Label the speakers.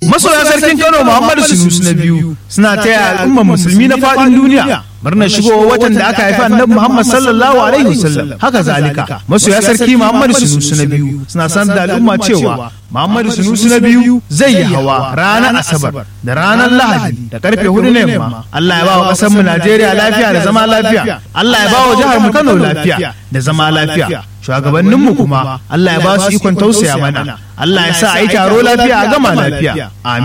Speaker 1: masoya sarkin Kano Muhammadu Sunusu na biyu suna taya al'ummar musulmi na faɗin duniya murnar shigowa watan da aka haifi annabi Muhammad sallallahu alaihi wasallam haka zalika masoya sarki Muhammadu Sunusu na biyu suna sanar da al'umma cewa Muhammadu Sunusu na biyu zai yi hawa ranar Asabar da ranar Lahadi da karfe hudu na yamma Allah ya ba wa ƙasar mu Najeriya lafiya da zama lafiya Allah ya ba wa jihar mu Kano lafiya da zama lafiya shugabanninmu kuma Allah ya ba su ikon tausaya mana Allah ya sa a yi taro lafiya a gama lafiya amin